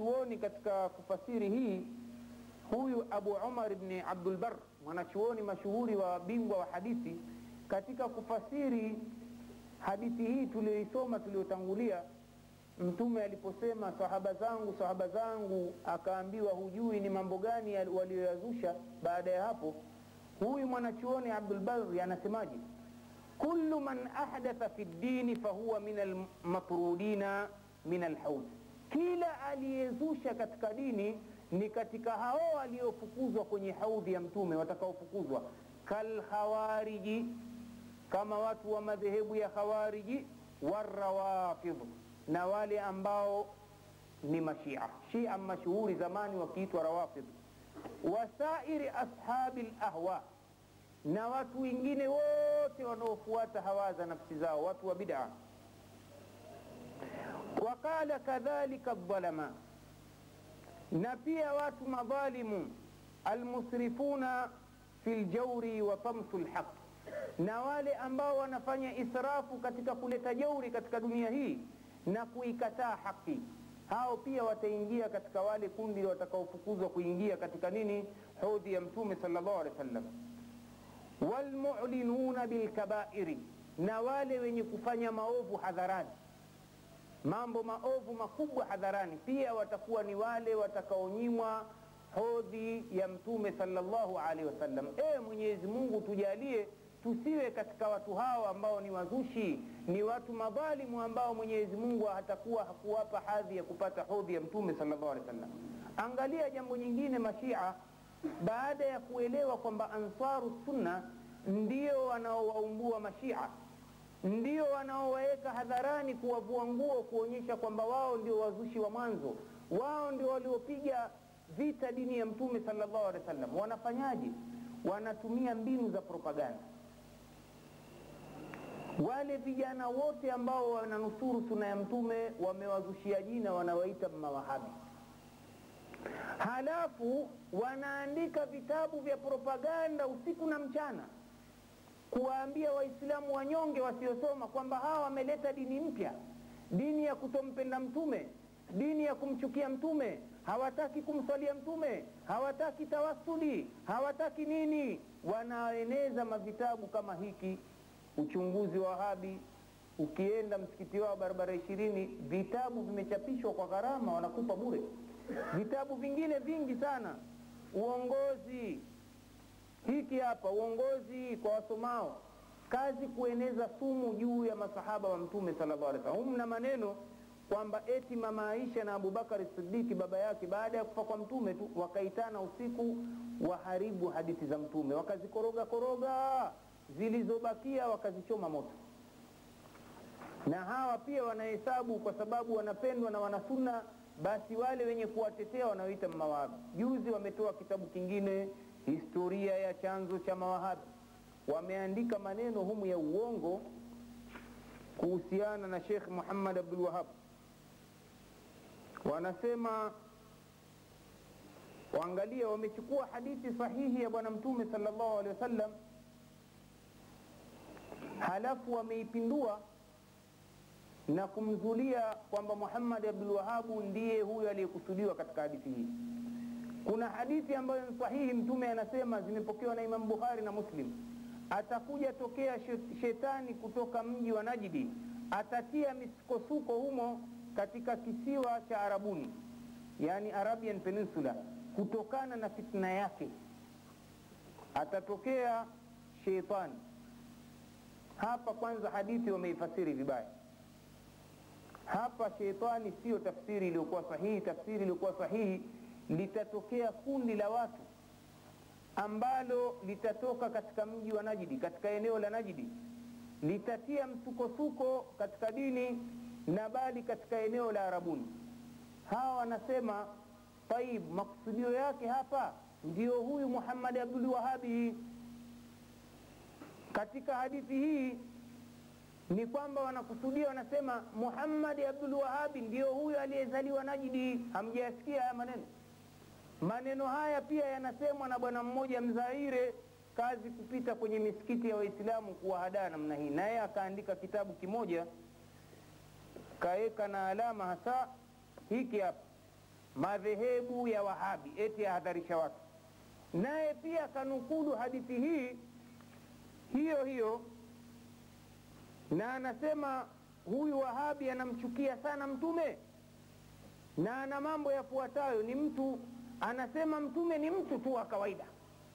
wanachuoni katika kufasiri hii huyu abu umar bni abdulbar mwanachuoni mashuhuri wa bingwa wa hadithi katika kufasiri hadithi hii tulioisoma tuliotangulia mtume aliposema sahaba zangu sahaba zangu akaambiwa hujui ni mambo gani walioyazusha baada ya hapo huyu mwanachuoni abdulbari anasemaje kullu man ahdatha fi ddini fahuwa min almatrudina min alhaud kila aliyezusha katika dini ni katika hao waliofukuzwa kwenye haudhi ya mtume watakaofukuzwa kalkhawariji kama watu wa madhehebu ya khawariji warawafidh na wale ambao ni mashia shia mashuhuri zamani wakiitwa rawafidh wasairi ashabi lahwa na watu wengine wote wanaofuata hawa za nafsi zao watu wa bid'a waqala kadhalika dhalama na pia watu madhalimu almusrifuna fi ljauri wa tamsu lhaq na wale ambao wanafanya israfu katika kuleta jauri katika dunia hii na kuikataa haki hao pia wataingia katika wale kundi watakaofukuzwa kuingia katika nini hodhi ya mtume sallallahu alaihi wasallam walmulinuna bilkabairi na wale wenye kufanya maovu hadharani mambo maovu makubwa hadharani pia watakuwa ni wale watakaonyimwa hodhi ya mtume sallallahu alaihi wasallam ewe mwenyezi mungu tujalie tusiwe katika watu hao ambao ni wazushi ni watu madhalimu ambao mwenyezi mungu hatakuwa hakuwapa hadhi ya kupata hodhi ya mtume sallallahu alaihi wasallam angalia jambo nyingine mashia baada ya kuelewa kwamba ansaru sunna ndio wanaowaumbua mashia ndio wanaowaweka hadharani kuwavua nguo kuonyesha kwamba wao ndio wazushi wa mwanzo wao ndio waliopiga vita dini ya mtume sallallahu alaihi wasallam wanafanyaje wanatumia mbinu za propaganda wale vijana wote ambao wananusuru suna ya mtume wamewazushia jina wanawaita mawahabi halafu wanaandika vitabu vya propaganda usiku na mchana kuwaambia waislamu wanyonge wasiosoma kwamba hawa wameleta dini mpya dini ya kutompenda mtume dini ya kumchukia mtume hawataki kumswalia mtume hawataki tawasuli hawataki nini wanaeneza mavitabu kama hiki uchunguzi wa wahabi ukienda msikiti wao barabara ishirini vitabu vimechapishwa kwa gharama wanakupa bure vitabu vingine vingi sana uongozi hiki hapa uongozi kwa wasomao kazi kueneza sumu juu ya masahaba wa mtume sallallahu alaihi wasallam mna maneno kwamba eti mama Aisha na Abubakari Siddiqi baba yake baada ya kufa kwa mtume tu wakaitana usiku waharibu hadithi za mtume wakazikoroga koroga zilizobakia wakazichoma moto na hawa pia wanahesabu kwa sababu wanapendwa na wanasunna basi wale wenye kuwatetea wanaoita mawahabi juzi wametoa kitabu kingine historia ya chanzo cha mawahabi wameandika maneno humu ya uongo kuhusiana na Sheikh Muhammad Abdul Wahab wanasema waangalia wamechukua hadithi sahihi ya bwana mtume sallallahu alaihi wasallam halafu wameipindua na kumzulia kwamba Muhammad Abdul Wahabu ndiye huyo aliyekusudiwa katika hadithi hii. Kuna hadithi ambayo ni sahihi, Mtume anasema zimepokewa na Imam Bukhari na Muslim, atakuja tokea shetani kutoka mji wa Najdi, atatia misukosuko humo katika kisiwa cha Arabuni, yani Arabian Peninsula, kutokana na fitna yake atatokea sheitani. Hapa kwanza hadithi wameifasiri vibaya hapa sheitani siyo tafsiri iliyokuwa sahihi tafsiri iliyokuwa sahihi litatokea kundi la watu ambalo litatoka katika mji wa najidi katika eneo la najidi litatia msukosuko katika dini na bali katika eneo la arabuni hawa wanasema taib makusudio yake hapa ndio huyu muhammadi abdul wahabi katika hadithi hii ni kwamba wanakusudia wanasema Muhammad Abdul Wahabi ndio huyo aliyezaliwa Najidi. Hamjayasikia haya maneno? Maneno haya pia yanasemwa na bwana mmoja Mzaire, kazi kupita kwenye misikiti ya Waislamu kuwahadaa namna hii, naye akaandika kitabu kimoja kaeka na alama hasa hiki hapa, madhehebu ya Wahabi, eti ahadharisha watu. Naye pia kanukulu hadithi hii hiyo hiyo, na anasema huyu Wahabi anamchukia sana Mtume na ana mambo yafuatayo. Ni mtu anasema Mtume ni mtu tu wa kawaida.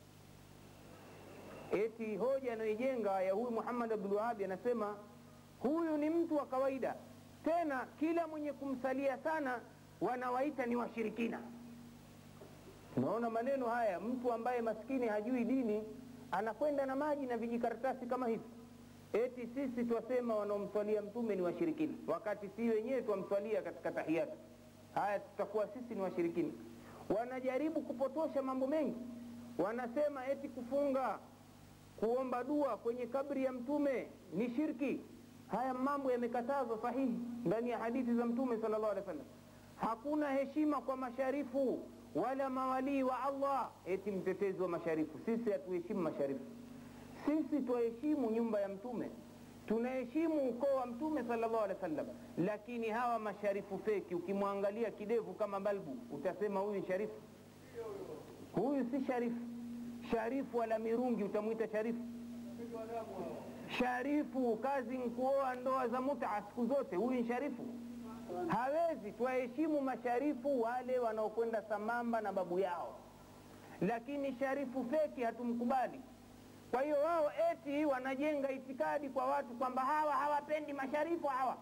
Eti hoja anayoijenga ya huyu Muhammad Abdul Wahabi anasema huyu ni mtu wa kawaida, tena kila mwenye kumsalia sana wanawaita ni washirikina. Unaona maneno haya, mtu ambaye maskini hajui dini anakwenda na maji na vijikaratasi kama hivi, eti sisi twasema wanaomswalia mtume ni washirikina, wakati si wenyewe twamswalia katika tahiyatu. Haya, tutakuwa sisi ni washirikina. Wanajaribu kupotosha mambo mengi, wanasema eti kufunga, kuomba dua kwenye kabri ya mtume ni shirki. Haya mambo yamekatazwa sahihi ndani ya hadithi za mtume sallallahu alaihi wasallam. Hakuna heshima kwa masharifu wala mawalii wa Allah. Eti mtetezi wa masharifu, sisi hatuheshimu masharifu. Sisi twaheshimu nyumba ya mtume, tunaheshimu ukoo wa mtume sallallahu alaihi wasallam. Lakini hawa masharifu feki, ukimwangalia kidevu kama balbu, utasema huyu ni sharifu. Huyu si sharifu. Sharifu wala mirungi utamwita sharifu? Sharifu kazi nkuoa ndoa za muta siku zote, huyu ni sharifu? Hawezi. Twaheshimu masharifu wale wanaokwenda sambamba na babu yao, lakini sharifu feki hatumkubali. Kwa hiyo wao eti wanajenga itikadi kwa watu kwamba hawa hawapendi masharifu hawa.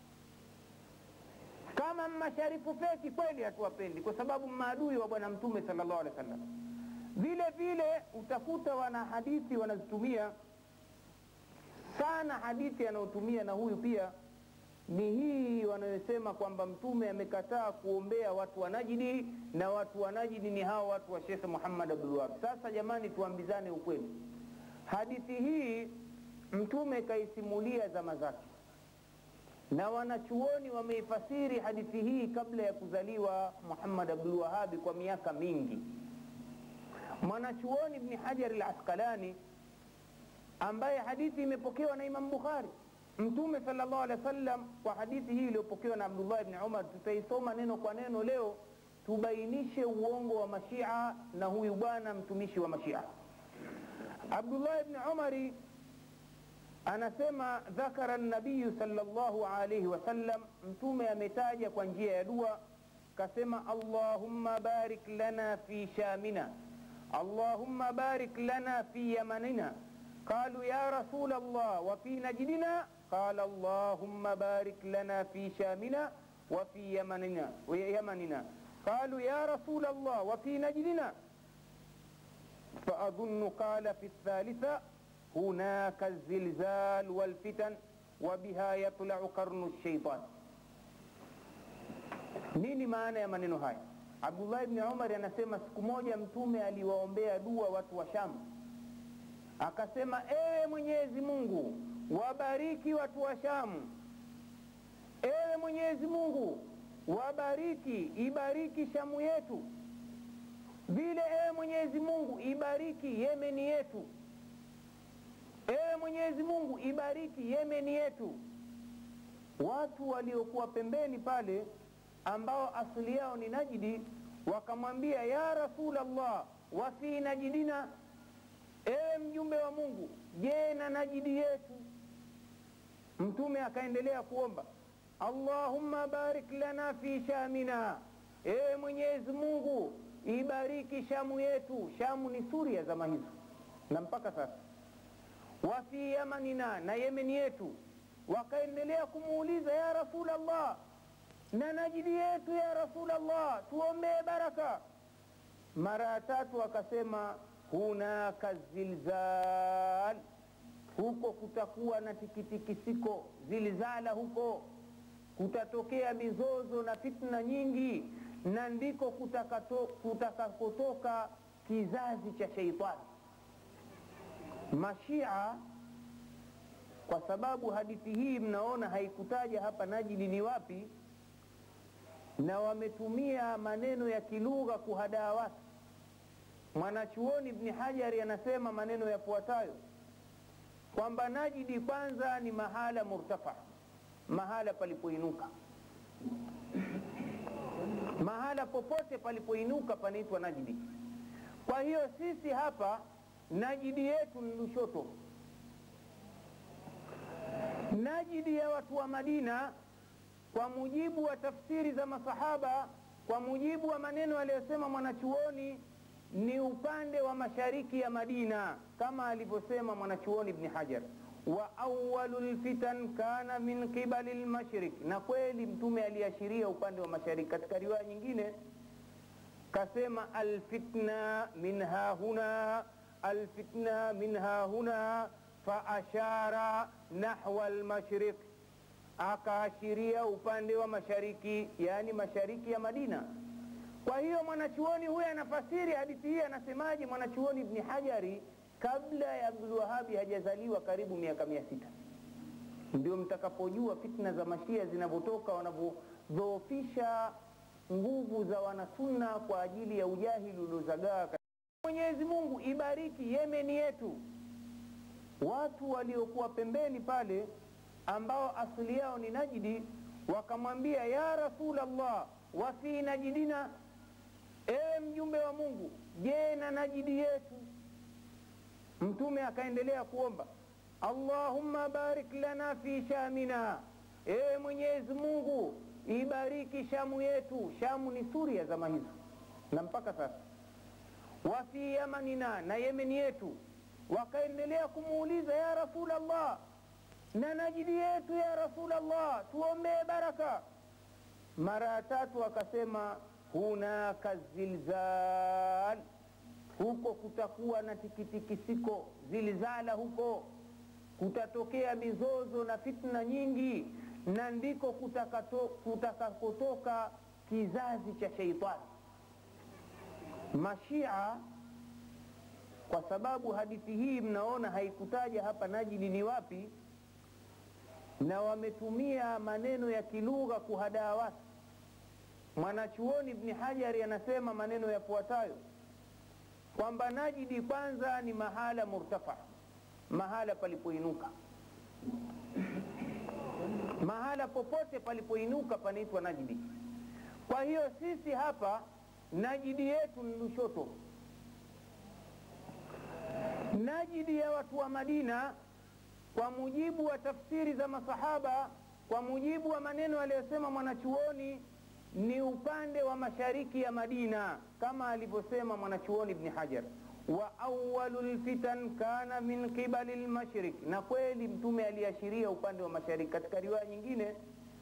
Kama masharifu feki kweli hatuwapendi, kwa sababu maadui wa Bwana Mtume sallallahu alaihi wasallam. Vile vile utakuta wana hadithi wanazitumia sana, hadithi anayotumia na huyu pia ni hii wanayosema kwamba mtume amekataa kuombea watu wa Najidi na watu wa Najidi ni hao watu wa Shekhe Muhammad Abdul Wahab. Sasa jamani, tuambizane ukweli, hadithi hii mtume kaisimulia zama zake, na wanachuoni wameifasiri hadithi hii kabla ya kuzaliwa Muhammad Abdul Wahabi kwa miaka mingi. Mwanachuoni Ibni Hajar al-Asqalani ambaye hadithi imepokewa na Imam Bukhari Mtume sallallahu alaihi wasallam kwa hadithi hii iliyopokewa na Abdullah ibn Umar, tutaisoma neno kwa neno leo, tubainishe uongo wa mashia na huyu bwana mtumishi wa mashia. Abdullah ibn Umari anasema dhakara nabiyu sallallahu alaihi wasallam, mtume ametaja kwa njia ya dua, kasema allahumma barik lana fi shamina, allahumma barik lana fi yamanina qalu ya rasul Allah wa fi najdina قال اللهم بارك لنا في شامنا وفي يمننا ويمننا قالوا يا رسول الله وفي نجدنا فأظن قال في الثالثة هناك الزلزال والفتن وبها يطلع قرن الشيطان nini maana ya maneno haya abdullah ibni umar anasema siku moja mtume aliwaombea dua watu wa shamu akasema ewe mwenyezi mungu wabariki watu wa Shamu. Ewe Mwenyezi Mungu, wabariki, ibariki Shamu yetu, vile ewe Mwenyezi Mungu, ibariki Yemeni yetu. Ewe Mwenyezi Mungu, ibariki Yemeni yetu. Watu waliokuwa pembeni pale ambao asili yao ni Najidi wakamwambia, ya Rasulallah, wa fi najidina, ewe mjumbe wa Mungu, je, na Najidi yetu Mtume akaendelea kuomba Allahumma barik lana fi shamina, ewe Mwenyezi Mungu ibariki Shamu yetu. Shamu ni Suria zama hizo na mpaka sasa. Wa fi yamanina, na Yemeni yetu. Wakaendelea kumuuliza ya Rasulallah, na Najidi yetu ya Rasulallah, tuombee baraka. Mara ya tatu akasema hunaka zilzal huko kutakuwa na tikitikisiko, zilzala huko kutatokea mizozo na fitna nyingi, na ndiko kutakakotoka kizazi cha sheitani. Mashia, kwa sababu hadithi hii mnaona haikutaja hapa Najidi ni wapi, na wametumia maneno ya kilugha kuhadaa watu. Mwanachuoni Ibni Hajari anasema maneno yafuatayo kwamba Najidi kwanza ni mahala murtafa, mahala palipoinuka, mahala popote popote palipoinuka panaitwa Najdi. Kwa hiyo sisi hapa Najidi yetu ni Lushoto. Najidi ya watu wa Madina kwa mujibu wa tafsiri za masahaba, kwa mujibu wa maneno aliyosema mwanachuoni ni upande wa mashariki ya Madina, kama alivyosema mwanachuoni Ibni Hajar, wa awalu lfitan kana min qibali lmashrik, na kweli Mtume aliashiria upande wa mashariki. Katika riwaya nyingine kasema alfitna min hahuna, alfitna min hahuna, faashara nahwa lmashriq akaashiria upande wa mashariki, yaani mashariki ya Madina. Kwa hiyo mwanachuoni huyu anafasiri hadithi hii, anasemaje? Mwanachuoni Ibni Hajari kabla ya Abdulwahabi hajazaliwa karibu miaka mia sita. Ndio mtakapojua fitna za mashia zinavyotoka, wanavyodhoofisha nguvu za wanasunna kwa ajili ya ujahili uliozagaa. Mwenyezi Mungu ibariki Yemeni yetu, watu waliokuwa pembeni pale ambao asili yao ni Najidi, wakamwambia ya Rasulallah, wa fi najidina, ewe mjumbe wa Mungu, je, na Najidi yetu? Mtume akaendelea kuomba Allahumma barik lana fi shamina, ewe Mwenyezi Mungu ibariki Shamu yetu. Shamu ni Suria zama hizo na mpaka sasa. Wa fi yamanina, na Yemeni yetu. Wakaendelea kumuuliza ya Rasulallah na Najidi yetu ya Rasulallah, tuombee baraka. Mara ya tatu akasema hunaka zilzal, huko kutakuwa na tikitikisiko, zilzala, huko kutatokea mizozo na fitna nyingi, na ndiko kutakakotoka kizazi cha sheitani. Mashia kwa sababu hadithi hii mnaona haikutaja hapa Najidi ni wapi na wametumia maneno ya kilugha kuhadaa watu. Mwanachuoni Ibni Hajari anasema maneno yafuatayo kwamba Najidi kwanza ni mahala murtafa, mahala palipoinuka. Mahala popote palipoinuka panaitwa Najidi. Kwa hiyo sisi hapa Najidi yetu ni Lushoto. Najidi ya watu wa Madina kwa mujibu wa tafsiri za masahaba, kwa mujibu wa maneno aliyosema mwanachuoni ni upande wa mashariki ya Madina, kama alivyosema mwanachuoni Ibni Hajar, wa awalu lfitan kana min qibali lmashrik, na kweli Mtume aliashiria upande wa mashariki. Katika riwaya nyingine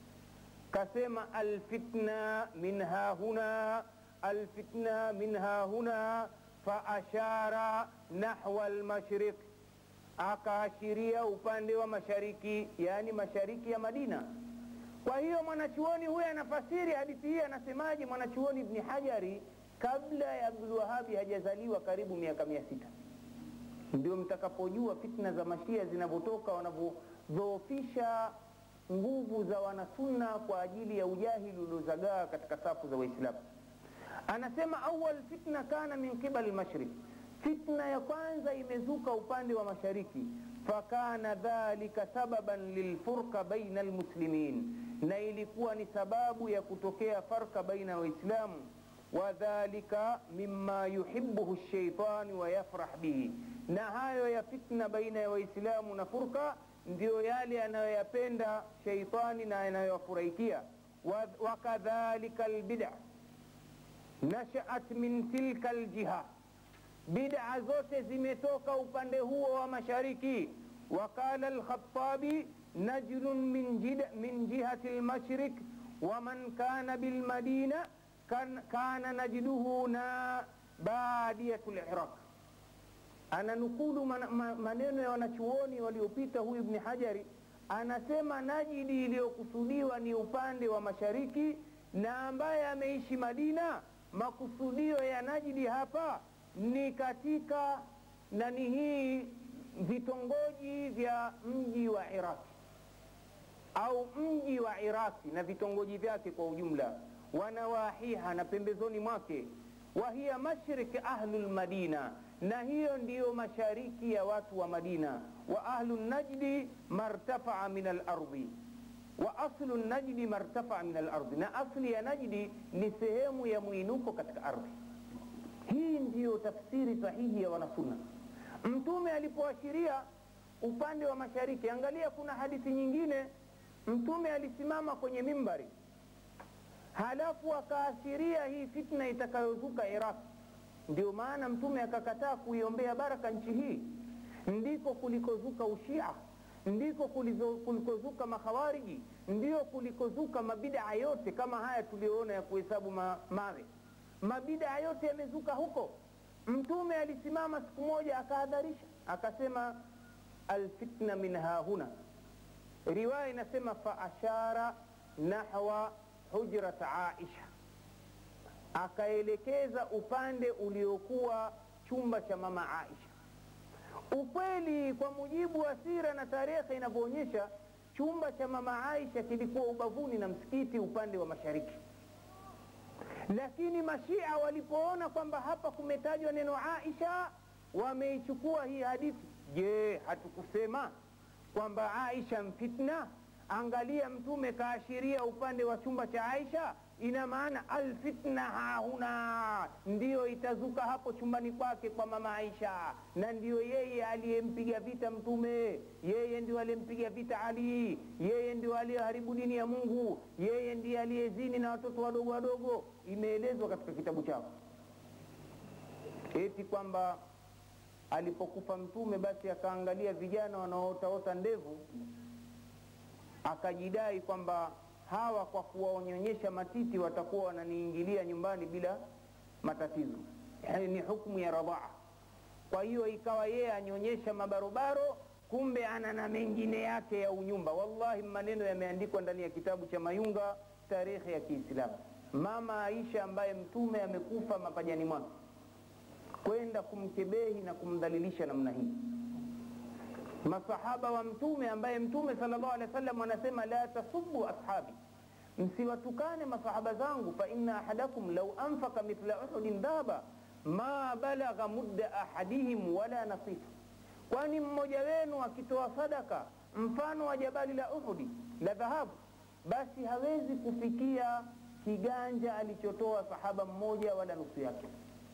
kasema alfitna min hahuna, alfitna min hahuna, faashara nahwa lmashriq akaashiria upande wa mashariki, yaani mashariki ya Madina. Kwa hiyo mwanachuoni huyu anafasiri hadithi hii, anasemaje? Mwanachuoni Ibni Hajari kabla ya Abdulwahabi hajazaliwa karibu miaka mia sita. Ndio mtakapojua fitna za mashia zinavyotoka, wanavyodhoofisha nguvu za wanasunna kwa ajili ya ujahili uliozagaa katika safu za Waislamu. Anasema awal fitna kana min qibali lmashriq Fitna ya kwanza imezuka upande wa mashariki, fakana dhalika sababan lilfurqa baina almuslimin, na ilikuwa ni sababu ya kutokea farka baina ya Waislamu. Wadhalika mima yuhibbuhu shaitani wa yafrah bihi, na hayo ya fitna baina ya Waislamu na furqa ndiyo yale anayoyapenda shaitani na anayowafurahikia. Wakadhalika albid'a nashaat min tilka aljiha bid'a zote zimetoka upande huo wa mashariki. Waqala Alkhatabi najlun min, jida, min jihati lmashrik waman kana bilmadina kan, kana najduhu na badiyatu liraq. Ananukulu man, man, maneno ya wanachuoni waliopita. Huyu Ibni Hajari anasema Najidi iliyokusudiwa ni upande wa mashariki, na ambaye ameishi Madina, makusudio ya Najidi hapa ni katika nani hii vitongoji vya mji wa Iraki au mji wa Iraki na vitongoji vyake kwa ujumla, wanawahiha na pembezoni mwake, wa hiya mashrik ahlu lmadina, na hiyo ndiyo mashariki ya watu wa Madina. Wa ahlu najdi martafaa min alardi, wa aslu najdi martafaa min alardi, na asli ya Najdi ni sehemu ya mwinuko katika ardhi. Hii ndiyo tafsiri sahihi ya wanasunna. Mtume alipoashiria upande wa mashariki, angalia, kuna hadithi nyingine, Mtume alisimama kwenye mimbari, halafu akaashiria hii fitna itakayozuka Iraq. Ndio maana Mtume akakataa kuiombea baraka nchi hii, ndiko kulikozuka ushia ndiko kulikozuka makhawariji, ndio kulikozuka mabidaa yote kama haya tuliyoona ya kuhesabu ma, mawe. Mabidaa yote yamezuka huko. Mtume alisimama siku moja akahadharisha, akasema alfitna min hahuna. Riwaya inasema fa ashara nahwa hujrat Aisha, akaelekeza upande uliokuwa chumba cha mama Aisha. Ukweli kwa mujibu wa sira na tarehe inavyoonyesha, chumba cha mama Aisha kilikuwa ubavuni na msikiti upande wa mashariki, lakini mashia walipoona kwamba hapa kumetajwa neno Aisha, wameichukua hii hadithi. Je, hatukusema kwamba Aisha mfitna? Angalia, Mtume kaashiria upande wa chumba cha Aisha, ina maana alfitna hahuna, ndiyo itazuka hapo chumbani kwake kwa mama Aisha, na ndiyo yeye aliyempiga vita Mtume, yeye ndio aliyempiga vita Ali, yeye ndio aliyeharibu dini ya Mungu, yeye ndiye aliyezini na watoto wadogo wadogo. Imeelezwa katika kitabu chao eti kwamba alipokufa Mtume basi akaangalia vijana wanaotaota ndevu akajidai kwamba hawa kwa kuwaonyonyesha matiti watakuwa wananiingilia nyumbani bila matatizo, yani ni hukumu ya radhaa. Kwa hiyo ikawa yeye anyonyesha mabarobaro, kumbe ana na mengine yake ya unyumba. Wallahi, maneno yameandikwa ndani ya kitabu cha Mayunga, tarehe ya Kiislamu. Mama Aisha ambaye mtume amekufa mapajani mwake, kwenda kumkebehi na kumdhalilisha namna hii masahaba wa mtume ambaye mtume sallallahu alaihi wasallam anasema la tasubbu ashabi, msiwatukane masahaba zangu, fa inna ahadakum law anfaka mithla uhudin dhahaba ma balagha mudda ahadihim wala nasifa, kwani mmoja wenu akitoa sadaka mfano wa jabali la Uhudi la dhahabu, basi hawezi kufikia kiganja alichotoa sahaba mmoja wala nusu yake.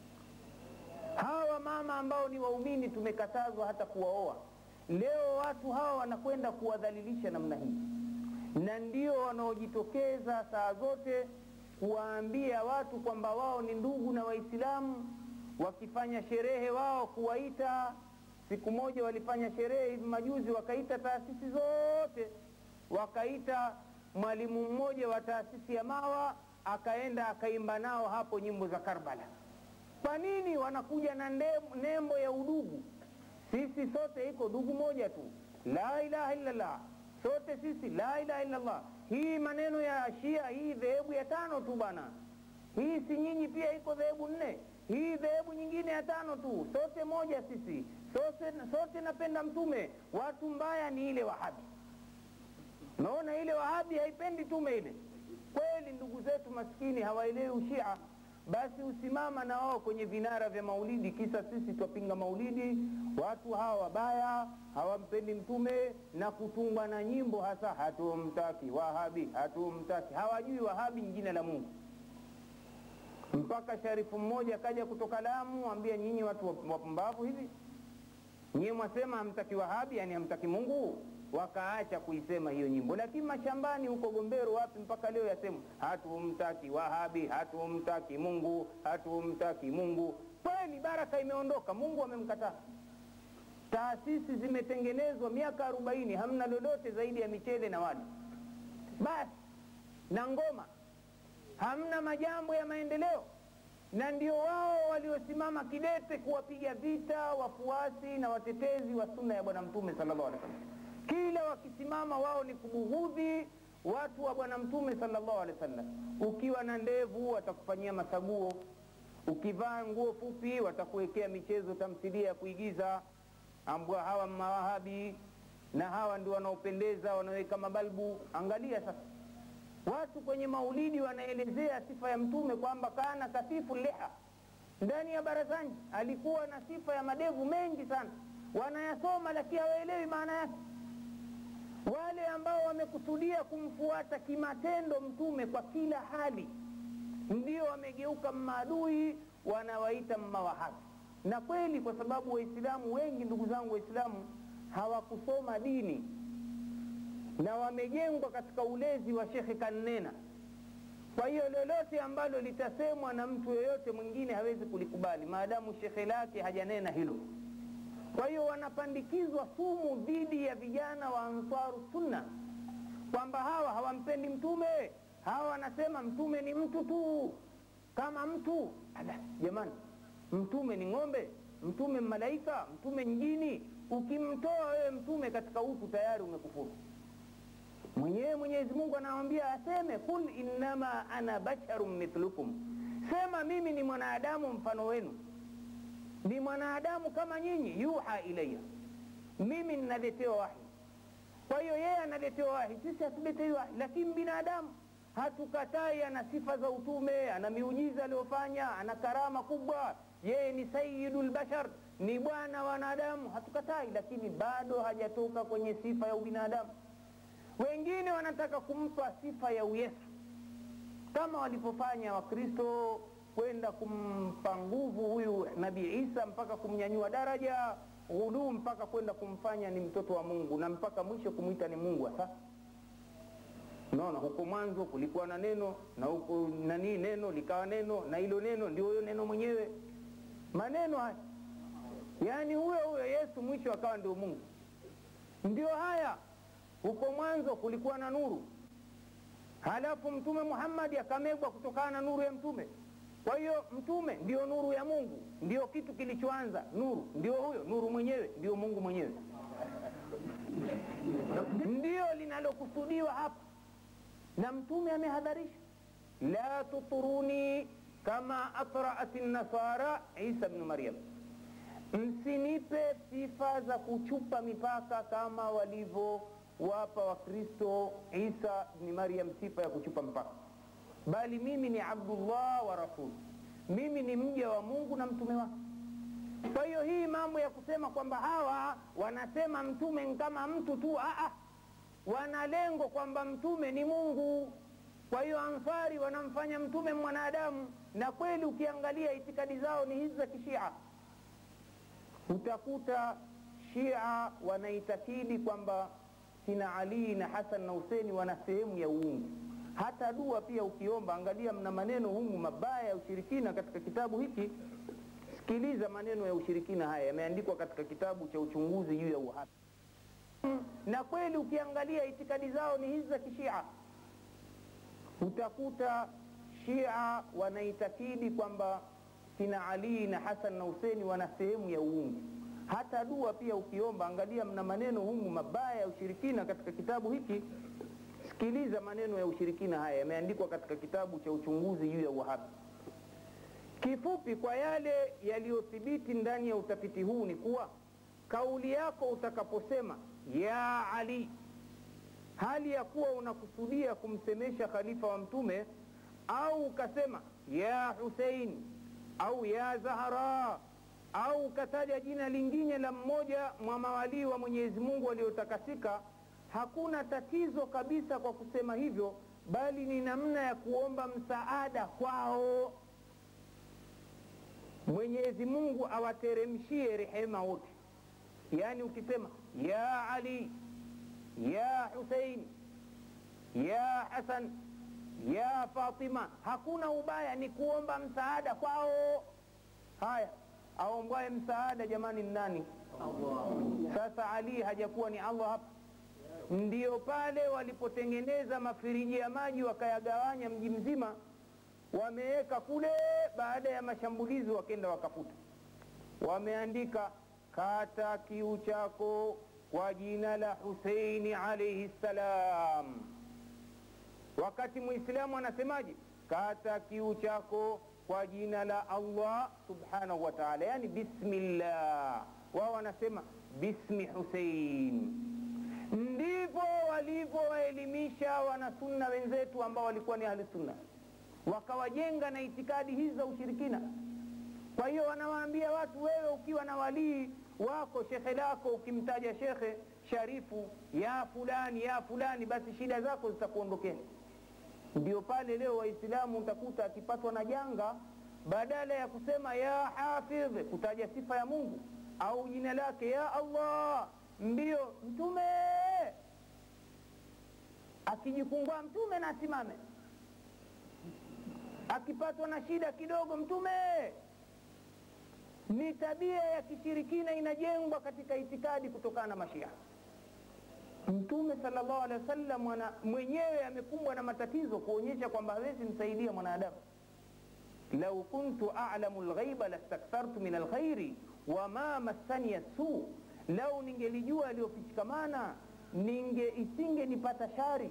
Hawa mama ambao ni waumini tumekatazwa hata kuwaoa Leo watu hawa wanakwenda kuwadhalilisha namna hii, na ndio wanaojitokeza saa zote kuwaambia watu kwamba wao ni ndugu na Waislamu, wakifanya sherehe wao kuwaita. Siku moja walifanya sherehe hivi majuzi, wakaita taasisi zote, wakaita mwalimu mmoja wa taasisi ya Mawa, akaenda akaimba nao hapo nyimbo za Karbala. Kwa nini? Wanakuja na nembo ya udugu sisi sote iko dugu moja tu, la ilaha illallah, sote sisi la ilaha illallah. Hii maneno ya Shia, hii dhehebu ya tano tu bana, hii si nyinyi pia iko dhehebu nne, hii dhehebu nyingine ya tano tu, sote moja sisi, sote, sote napenda Mtume. Watu mbaya ni ile Wahabi, naona ile Wahabi haipendi tume ile. Kweli ndugu zetu maskini hawaelewi ushia basi usimama na wao kwenye vinara vya maulidi, kisa sisi twapinga maulidi. Watu hawa wabaya hawampendi mtume na kutungwa na nyimbo hasa, hatumtaki Wahabi, hatumtaki. Hawajui Wahabi ni jina la Mungu. Mpaka sharifu mmoja kaja kutoka Lamu, ambia nyinyi watu wapumbavu hivi, nyinyi mwasema hamtaki Wahabi, yani hamtaki Mungu wakaacha kuisema hiyo nyimbo, lakini mashambani huko Gombero wapi mpaka leo yasema hatumtaki Wahabi, hatumtaki Mungu, hatumtaki Mungu. Kweli baraka imeondoka, Mungu amemkataa. Taasisi zimetengenezwa miaka arobaini, hamna lolote zaidi ya michele na wali basi na ngoma, hamna majambo ya maendeleo, na ndio wao waliosimama kidete kuwapiga vita wafuasi na watetezi wa sunna ya Bwana Mtume sallallahu alaihi wasallam kila wakisimama wao ni kubughudhi watu wa bwana mtume sallallahu alaihi wasallam. Ukiwa na ndevu watakufanyia masaguo, ukivaa nguo fupi watakuwekea michezo, tamthilia ya kuigiza, ambwa hawa mawahabi na hawa ndio wanaopendeza, wanaweka mabalbu. Angalia sasa, watu kwenye maulidi wanaelezea sifa ya mtume kwamba kana kasifu liha, ndani ya barazani alikuwa na sifa ya madevu mengi sana, wanayasoma lakini hawaelewi maana yake wale ambao wamekusudia kumfuata kimatendo mtume kwa kila hali ndio wamegeuka maadui wanawaita mmawahabi na kweli kwa sababu waislamu wengi ndugu zangu waislamu hawakusoma dini na wamejengwa katika ulezi wa shekhe kannena kwa hiyo lolote ambalo litasemwa na mtu yeyote mwingine hawezi kulikubali maadamu shekhe lake hajanena hilo kwa hiyo wanapandikizwa sumu dhidi ya vijana wa ansaru sunna kwamba hawa hawampendi mtume hawa wanasema mtume ni mtu tu kama mtu ala jamani mtume ni ng'ombe mtume malaika mtume njini ukimtoa wewe mtume katika huku tayari umekufuru mwenyewe mwenyezi mungu anawambia aseme kul innama ana basharun mithlukum sema mimi ni mwanadamu mfano wenu ni mwanadamu kama nyinyi yuha ilaya mimi ninaletewa wahi kwa hiyo yeye analetewa wahi sisi hatuletei wahi lakini binadamu hatukatai ana sifa za utume ana miujiza aliyofanya ana karama kubwa yeye ni sayidu lbashar ni bwana wa wanadamu hatukatai lakini bado hajatoka kwenye sifa ya ubinadamu wengine wanataka kumpa sifa ya uyesu kama walivyofanya wakristo kwenda kumpa nguvu huyu nabii isa mpaka kumnyanyua daraja ghuluu mpaka kwenda kumfanya ni mtoto wa mungu na mpaka mwisho kumwita ni mungu hasa naona huko mwanzo kulikuwa na neno na huko nanii neno likawa neno na hilo neno ndio huyo neno mwenyewe maneno haya yaani huyo huyo yesu mwisho akawa ndio mungu ndio haya huko mwanzo kulikuwa na nuru halafu mtume muhammadi akamegwa kutokana na nuru ya mtume kwa hiyo mtume ndio nuru ya mungu ndio kitu kilichoanza nuru ndio huyo nuru mwenyewe ndio mungu mwenyewe ndio linalokusudiwa hapa na mtume amehadharisha la tuturuni kama atraat nasara isa bnu maryam msinipe sifa za kuchupa mipaka kama walivyowapa wakristo isa bni maryam sifa ya kuchupa mpaka bali mimi ni abdullah wa rasul mimi ni mja wa mungu na mtume wake kwa hiyo hii mambo ya kusema kwamba hawa wanasema mtume ni kama mtu tu aa wana lengo kwamba mtume ni mungu kwa hiyo ansari wanamfanya mtume mwanadamu na kweli ukiangalia itikadi zao ni hizi za kishia utakuta shia wanaitakidi kwamba kina alii na hasan na huseni wana sehemu ya uungu hata dua pia ukiomba angalia mna maneno humu mabaya ya ushirikina katika kitabu hiki sikiliza maneno ya ushirikina haya yameandikwa katika kitabu cha uchunguzi juu ya uhai na kweli ukiangalia itikadi zao ni hizi za kishia utakuta shia wanaitakidi kwamba kina alii na hasan na huseni wana sehemu ya uungu hata dua pia ukiomba angalia mna maneno humu mabaya ya ushirikina katika kitabu hiki sikiliza maneno ya ushirikina haya yameandikwa katika kitabu cha uchunguzi juu ya uhabi kifupi kwa yale yaliyothibiti ndani ya utafiti huu ni kuwa kauli yako utakaposema ya ali hali ya kuwa unakusudia kumsemesha khalifa wa mtume au ukasema ya husein au ya zahara au ukataja jina lingine la mmoja mwa mawalii wa mwenyezi mungu waliotakasika hakuna tatizo kabisa kwa kusema hivyo bali ni namna ya kuomba msaada kwao mwenyezi mungu awateremshie rehema wote yaani ukisema ya ali ya husein ya hasan ya fatima hakuna ubaya ni kuomba msaada kwao haya aombwaye msaada jamani ni nani sasa ali hajakuwa ni allah hapa ndio pale walipotengeneza mafiriji ya maji wakayagawanya mji mzima wameweka kule baada ya mashambulizi wakenda wakafuta wameandika kata kiu chako kwa jina la huseini alaihi ssalam wakati mwislamu anasemaje kata kiu chako kwa jina la allah subhanahu wa taala yani bismillah wao wanasema bismi husein ndivyo walivyowaelimisha wanasunna wenzetu ambao walikuwa ni ahli sunna wakawajenga na itikadi hizi za ushirikina kwa hiyo wanawaambia watu wewe ukiwa na walii wako shekhe lako ukimtaja shekhe sharifu ya fulani ya fulani basi shida zako zitakuondokeni ndio pale leo waislamu utakuta akipatwa na janga badala ya kusema ya hafidh kutaja sifa ya mungu au jina lake ya allah mbio mtume akijifungua mtume na asimame akipatwa na shida kidogo mtume ni tabia ya kishirikina inajengwa katika itikadi kutokana na mashia mtume salllahu alehi wasallam mwenyewe amekumbwa na matatizo kuonyesha kwamba hawezi msaidia mwanadamu lau kuntu alamu lghaiba lastakthartu min alkhairi wama massani suu lau ningelijua aliyofichikamana ninge isingenipata shari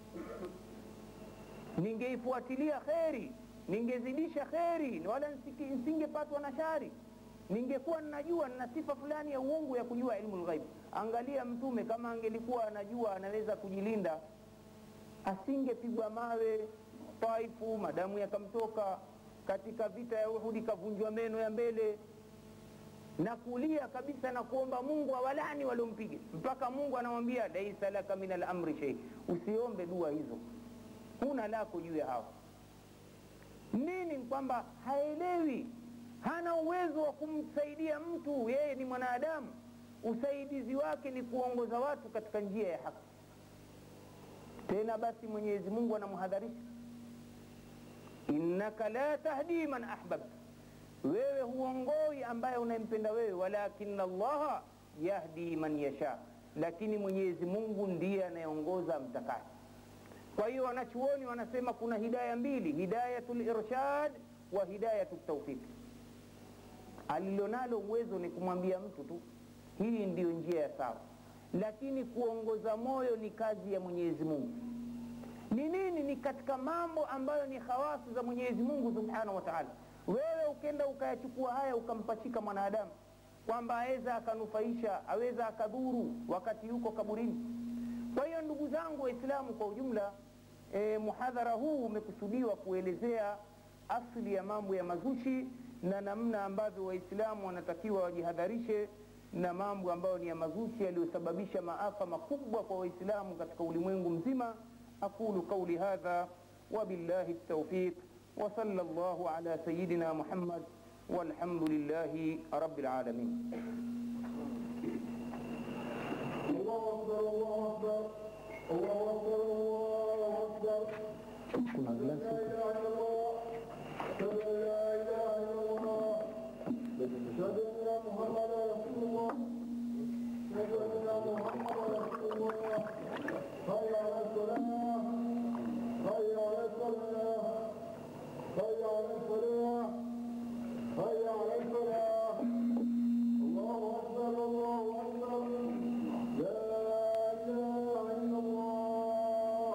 ningeifuatilia kheri ningezidisha kheri wala nisingepatwa na shari ningekuwa ninajua nina sifa fulani ya uongo ya kujua ilmu lghaibi angalia mtume kama angelikuwa anajua anaweza kujilinda asingepigwa mawe taifu madamu yakamtoka katika vita ya uhudi kavunjwa meno ya mbele na kulia kabisa na kuomba mungu awalani waliompiga mpaka mungu anamwambia laisa laka min alamri shei usiombe dua hizo huna lako juu ya hawa nini kwamba haelewi hana uwezo wa kumsaidia mtu yeye ni mwanadamu usaidizi wake ni kuongoza watu katika njia ya haki tena basi mwenyezi mungu anamhadharisha innaka la tahdi man ahbabta wewe huongoi ambaye unayempenda wewe walakina allaha yahdi man yasha lakini mwenyezi mungu ndiye anayeongoza mtakaye kwa hiyo wanachuoni wanasema kuna hidaya mbili hidayatu lirshad wa hidayatu taufiki alilonalo uwezo ni kumwambia mtu tu hii ndiyo njia ya sawa lakini kuongoza moyo ni kazi ya mwenyezi mungu ni nini ni katika mambo ambayo ni hawasu za mwenyezi mungu subhanahu wa taala wewe ukenda ukayachukua haya ukampachika mwanadamu kwamba aweza akanufaisha aweza akadhuru wakati yuko kaburini kwa hiyo ndugu zangu waislamu kwa ujumla e, muhadhara huu umekusudiwa kuelezea asli ya mambo ya mazushi na namna ambavyo waislamu wanatakiwa wajihadharishe na mambo ambayo ni ya mazushi yaliyosababisha maafa makubwa kwa waislamu katika ulimwengu mzima aqulu qauli hadha wabillahi taufiq وصلى الله على سيدنا محمد والحمد لله رب العالمين الله أكبر الله أكبر الله أكبر الله أكبر kuna لا إله إلا الله أشهد أن لا إله إلا الله أشهد أن محمدا رسول الله أشهد أن محمدا رسول الله حي على الصلاة حي على الصلاة حي على الصلاة حي على الصلاة الله أكبر الله أكبر لا إله إلا الله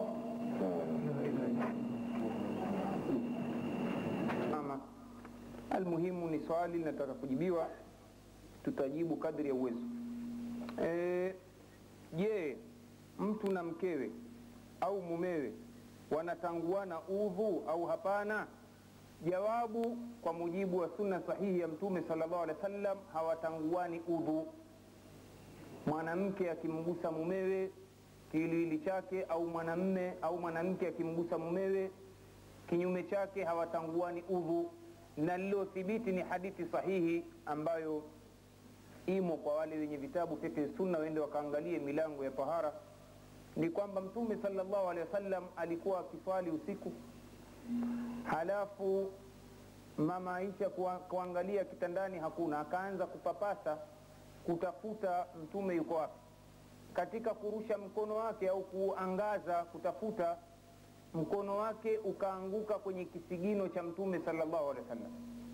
mama almuhimu ni swali linataka kujibiwa tutajibu kadri ya uwezo Eh, je mtu na mkewe au mumewe wanatanguana udhu au hapana jawabu kwa mujibu wa sunna sahihi ya mtume sallallahu alaihi wasallam hawatanguani udhu mwanamke akimgusa mumewe kiwiliwili chake au mwanamme au mwanamke akimgusa mumewe kinyume chake hawatanguani udhu na lilothibiti ni hadithi sahihi ambayo imo kwa wale wenye vitabu fiqh sunna wende wakaangalie milango ya tahara ni kwamba mtume sallallahu alaihi wasallam alikuwa akiswali usiku halafu mama Aisha kuwa- kuangalia kitandani hakuna akaanza kupapasa kutafuta mtume yuko wapi katika kurusha mkono wake au kuangaza kutafuta mkono wake ukaanguka kwenye kisigino cha mtume sallallahu alaihi wasallam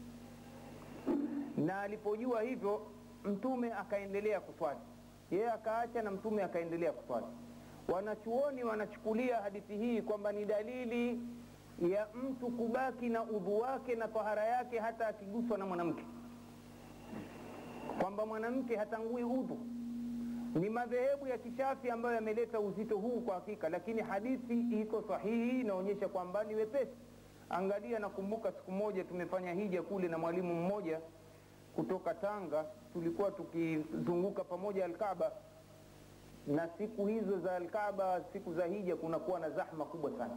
na alipojua hivyo mtume akaendelea kuswali yeye akaacha na mtume akaendelea kuswali wanachuoni wanachukulia hadithi hii kwamba ni dalili ya mtu kubaki na udhu wake na tahara yake hata akiguswa na mwanamke kwamba mwanamke hatangui udhu ni madhehebu ya kishafi ambayo yameleta uzito huu kwa hakika lakini hadithi iko sahihi inaonyesha kwamba ni wepesi angalia nakumbuka siku moja tumefanya hija kule na mwalimu mmoja kutoka tanga tulikuwa tukizunguka pamoja alkaba na siku hizo za Alkaaba, siku za hija, kunakuwa na zahma kubwa sana.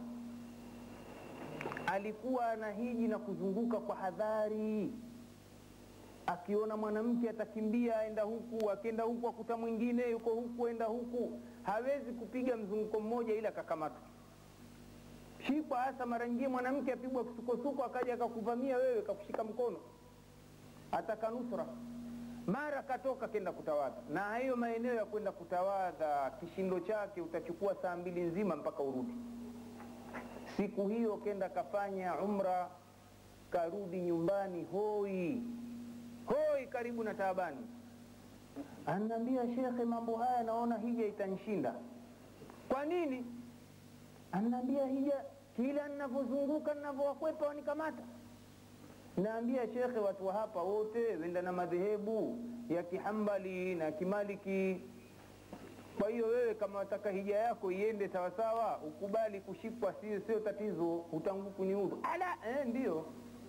Alikuwa anahiji na kuzunguka kwa hadhari, akiona mwanamke atakimbia aenda huku, akienda huku akuta mwingine yuko huku, enda huku, hawezi kupiga mzunguko mmoja ila akakamatwa shikwa. Hasa mara nyingine mwanamke apigwa kisukosuko, akaja akakuvamia wewe, kakushika mkono, ataka nusra mara katoka kenda kutawadha. Na hayo maeneo ya kwenda kutawadha, kishindo chake utachukua saa mbili nzima mpaka urudi. Siku hiyo kenda kafanya umra, karudi nyumbani hoi hoi, karibu na taabani. Ananiambia, shekhe, mambo haya naona hija itanishinda. Kwa nini? Ananiambia, hija kila ninavyozunguka ninavyowakwepa wanikamata Naambia shekhe, watu wa hapa wote wenda na madhehebu ya kihambali na kimaliki. Kwa hiyo wewe kama wataka hija yako iende sawasawa, ukubali kushikwa, sio sio tatizo, utangu kuniudhu. Ala, eh, ndio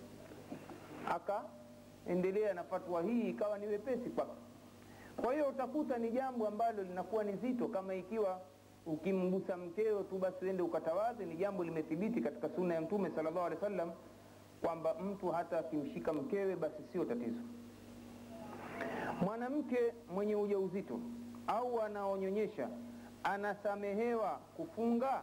akaendelea na fatwa hii, ikawa ni wepesi kwake. Kwa hiyo utakuta ni jambo ambalo linakuwa ni zito, kama ikiwa ukimgusa mkeo tu basi uende ukatawadhe, ni jambo limethibiti katika sunna ya Mtume sallallahu alaihi wasallam kwamba mtu hata akimshika mkewe basi sio tatizo. Mwanamke mwenye ujauzito au anaonyonyesha anasamehewa kufunga?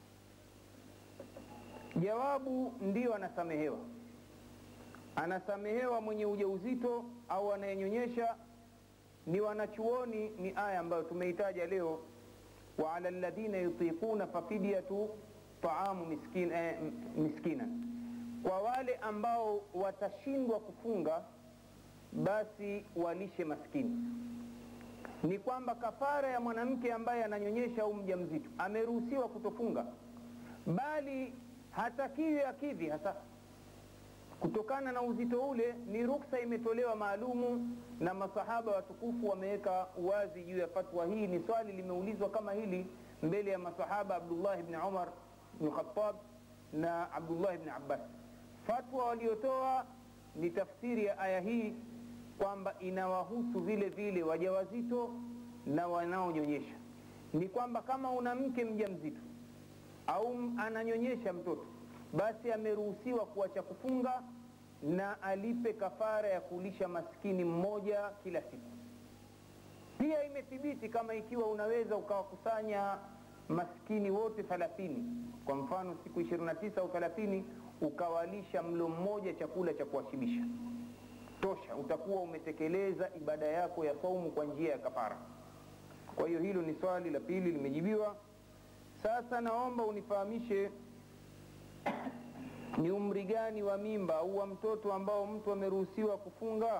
Jawabu ndiyo, anasamehewa. Anasamehewa mwenye ujauzito au anayenyonyesha. Ni wanachuoni, ni aya ambayo tumeitaja leo, wa ala alladhina yutiquna fafidyatu taamu miskin, eh, miskina kwa wale ambao watashindwa kufunga basi walishe maskini. Ni kwamba kafara ya mwanamke ambaye ananyonyesha au mjamzito ameruhusiwa kutofunga, bali hatakiwi akidhi hasa kutokana na uzito ule. Ni ruksa imetolewa maalumu na masahaba watukufu wameweka uwazi juu ya fatwa hii. Ni swali limeulizwa kama hili mbele ya masahaba Abdullah ibn Umar ibn Khattab na Abdullah ibn Abbas fatwa waliotoa ni tafsiri ya aya hii kwamba inawahusu vile vile wajawazito na wanaonyonyesha. Ni kwamba kama una mke mjamzito au ananyonyesha mtoto, basi ameruhusiwa kuacha kufunga na alipe kafara ya kulisha maskini mmoja kila siku. Pia imethibiti kama ikiwa unaweza ukawakusanya maskini wote thalathini, kwa mfano siku 29 au 30 ukawalisha mlo mmoja chakula cha kuwashibisha tosha, utakuwa umetekeleza ibada yako ya saumu kwa njia ya kafara. Kwa hiyo hilo ni swali la pili limejibiwa. Sasa naomba unifahamishe ni umri gani wa mimba au wa mtoto ambao mtu ameruhusiwa kufunga,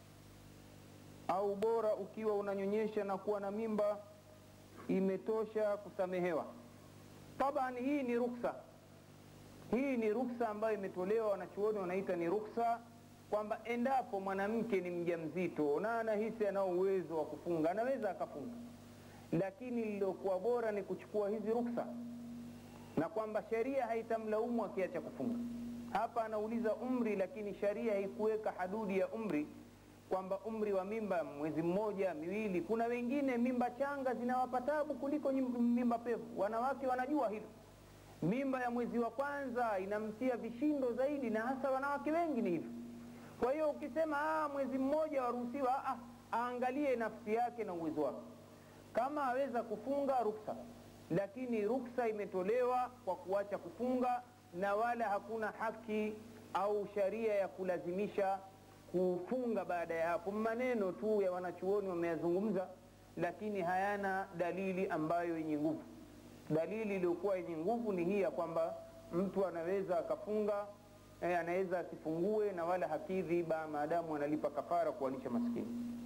au bora ukiwa unanyonyesha na kuwa na mimba imetosha kusamehewa? Taban, hii ni ruksa hii ni ruksa ambayo imetolewa, wanachuoni wanaita ni ruksa, kwamba endapo mwanamke ni mjamzito na anahisi anao uwezo wa kufunga anaweza akafunga, lakini lililokuwa bora ni kuchukua hizi ruksa, na kwamba sheria haitamlaumu akiacha kufunga. Hapa anauliza umri, lakini sheria haikuweka hadudi ya umri kwamba umri wa mimba mwezi mmoja miwili. Kuna wengine mimba changa zinawapa tabu kuliko mimba pevu, wanawake wanajua hilo mimba ya mwezi wa kwanza inamtia vishindo zaidi, na hasa wanawake wengi ni hivyo. Kwa hiyo ukisema ah, mwezi mmoja waruhusiwa, ah, aangalie nafsi yake na uwezo wake. Kama aweza kufunga ruksa, lakini ruksa imetolewa kwa kuacha kufunga, na wala hakuna haki au sharia ya kulazimisha kufunga baada ya hapo. Maneno tu ya wanachuoni wameyazungumza, lakini hayana dalili ambayo yenye nguvu. Dalili iliyokuwa yenye nguvu ni hii ya kwamba mtu anaweza akafunga eh, anaweza asifungue na wala hakidhi ba maadamu analipa kafara kuwalisha maskini.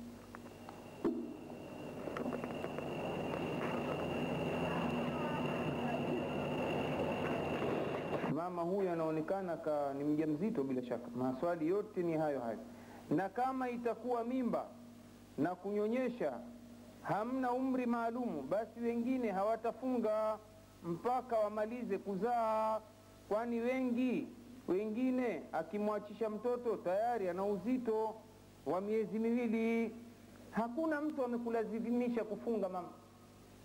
Mama huyu anaonekana ka ni mjamzito bila shaka. Maswali yote ni hayo hayo, na kama itakuwa mimba na kunyonyesha hamna umri maalumu, basi wengine hawatafunga mpaka wamalize kuzaa, kwani wengi wengine akimwachisha mtoto tayari ana uzito wa miezi miwili. Hakuna mtu amekulazimisha kufunga mama,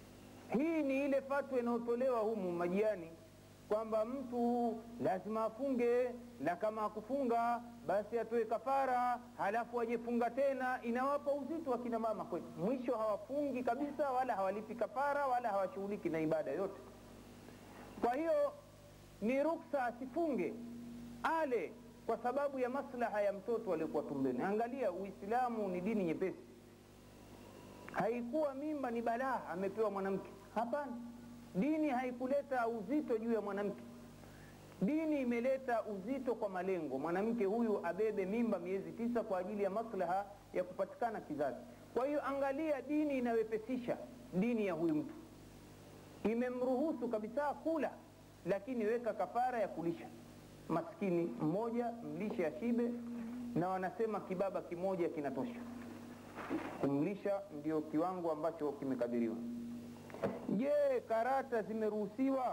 hii ni ile fatwa inayotolewa humu majiani kwamba mtu lazima afunge na kama akufunga basi atoe kafara halafu ajefunga tena inawapa uzito akina mama kwetu mwisho hawafungi kabisa wala hawalipi kafara wala hawashughuliki na ibada yote kwa hiyo ni ruksa asifunge ale kwa sababu ya maslaha ya mtoto aliyekuwa tumbeni angalia uislamu ni dini nyepesi haikuwa mimba ni balaa amepewa mwanamke hapana dini haikuleta uzito juu ya mwanamke dini imeleta uzito kwa malengo mwanamke huyu abebe mimba miezi tisa kwa ajili ya maslaha ya kupatikana kizazi kwa hiyo angalia dini inawepesisha dini ya huyu mtu imemruhusu kabisa kula lakini weka kafara ya kulisha maskini mmoja mlishe ashibe na wanasema kibaba kimoja kinatosha kumlisha ndio kiwango ambacho kimekadiriwa je karata zimeruhusiwa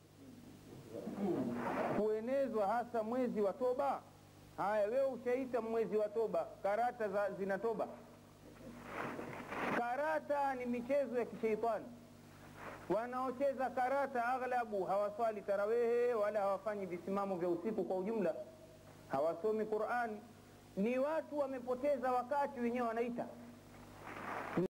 kuenezwa hasa mwezi wa toba haya wewe ushaita mwezi wa toba karata za, zina toba karata ni michezo ya kisheitani wanaocheza karata aghlabu hawaswali tarawehe wala hawafanyi visimamo vya usiku kwa ujumla hawasomi qurani ni watu wamepoteza wakati wenyewe wanaita